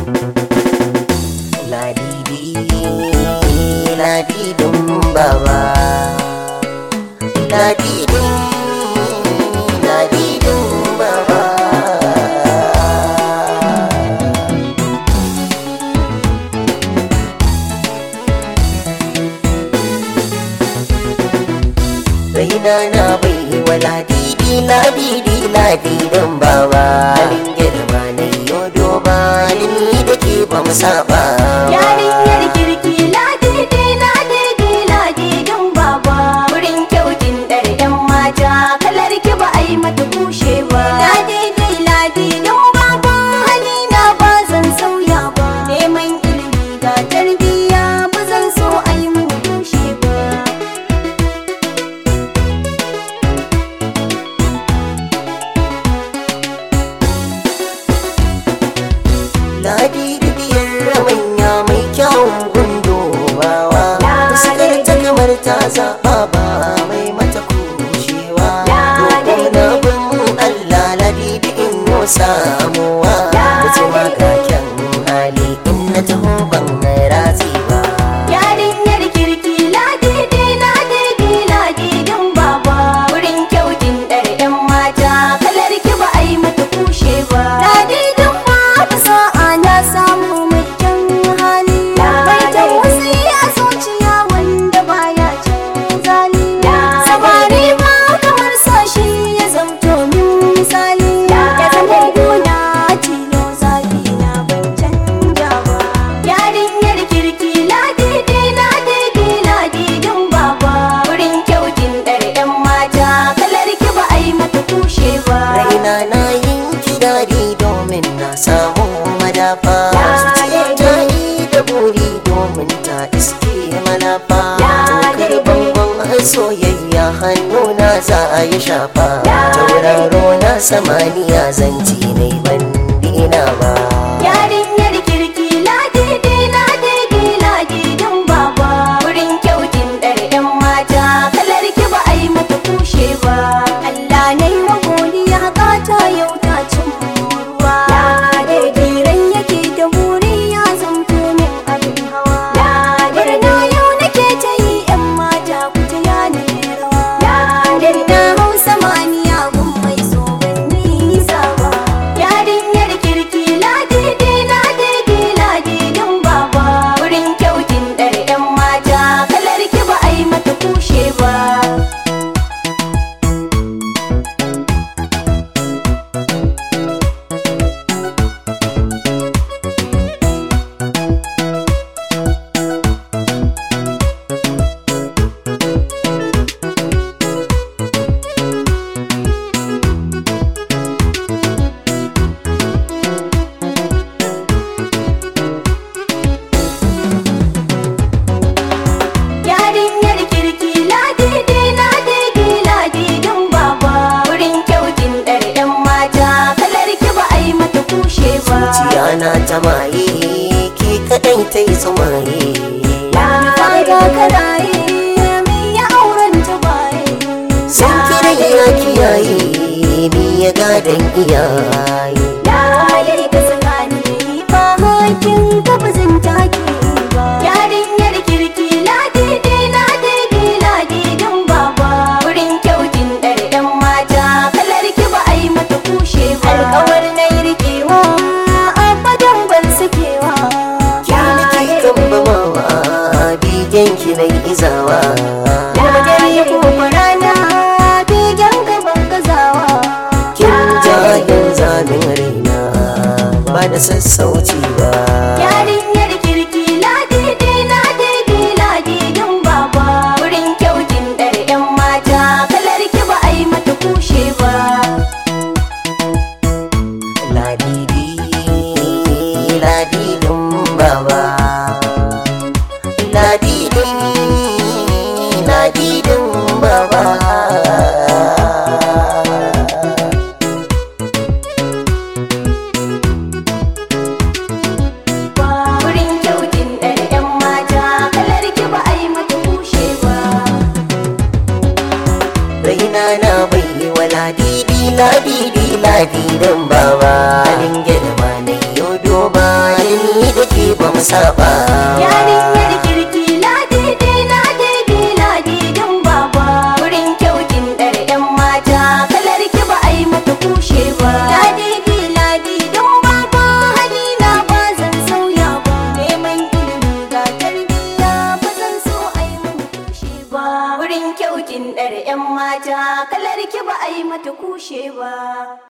ladidi ladidin baba ladidi ladidin baba raina na bai wa ladidi ladidi ladidin baba halin girma na yau doba ni da ke ba mu saba Yarinyar kirki ladidi ladidi ladidin baba wurin kyautin ɗar ɗan mata kalar ki ba a yi mata kushe ba ladidi ladidin baba halina ba zan sauya ba neman ilimi ga tarbiyya ba zan so a yi mun kushe ba ladidi biyar manya mai kyawun gundowawa fuskar ta kamar ta zaɓa ba mai mata kushewa roƙo na bin allah ladidi in yo samuwa mutuwa ga kyan hali in na taho ban ratsi ba Yarinyar kirki ladidi ladidi ladidin baba wurin kyautin ɗar ɗan mata kalar ki ba a yi mata kushe ba ladidin baba sa'a na samu mai kyan hali mai tausayi a zuciya wanda baya cin zali samari ma kamar sashi ya zamto min misali ya zama gona tilo zafi na ban canja ba yarinyar kirki ladidi ladidi ladidin baba wurin kyautin ɗar ɗan mata kalar ki ba a yi mata kushe ba raina na yin kidari domin na samu madafa zuciya ta yi da buri domin ta iske malafa tokar bangon soyayya hannuna za a yi shafa tauraro na samaniya zanci ne ban dina ba Yarinyar kirki ladidi ladidi ladidin baba wurin kyautin ɗar ɗan mata kalar ki ba a yi mata kushe ba Allah na yi wa godiya gata yau ta cin ruwa daidai ran yake da buri ya zamto min abin hawa murna yau nake ta yi yan mata ku ta yana rawa dan na hausa maniya gun mai so ban nisa ba yarinyar kirki ladidi ladidi ladidin baba wurin kyautin ɗar ɗan mata kalar ki ba a yi mata kushe ba Yarinyar kirki ladidi ladidi ladidin baba wurin kyautin ɗar ɗan mata kalar ki ba a yi mata kushe ba zuciya na ta maye ke kadai ta yi tsumaye Fata karaye mai ya auren ta baye sun kira ya kiyaye ni ya gadon iyaye Laye ka tsakani ba hakin ka ba zan take ba Yarinyar kirki ladidi ladidi ladidin baba wurin kyautin ɗar ɗan mata kalar ki ba a yi mata kushe ba Alƙawar na yi rikewa abadan ban sakewa ki nake kambamawa bigen ki na izawa Dare ko rana bigen gaban gazawa kin jayin zamin raina ba da sassauci ba Yarinyar kirki ladidi ladidi ladidin baba wurin kyautin ɗar ɗan mata kalar ki ba a yi mata kushe ba ladidi ladidin baba ladidi ladidin baba wurin kyautin ɗar ɗan mata kalar ki ba a yi mata kushe ba raina na bai wa ladidi ladidi ladidan baba halin girma na yau doba ni saba Yarinyar kirki ladidi ladidi ladidin baba Wurin kyautin ɗar 'yan mata kalar ki ba a yi mata kushe ba Ladidi ladidin baba halina ba zan sauya ba Neman ilimi ga tarbiyya ba zan so a yi mata kushe ba Wurin kyautin ɗar 'yan mata kalar ki ba a yi mata kushe ba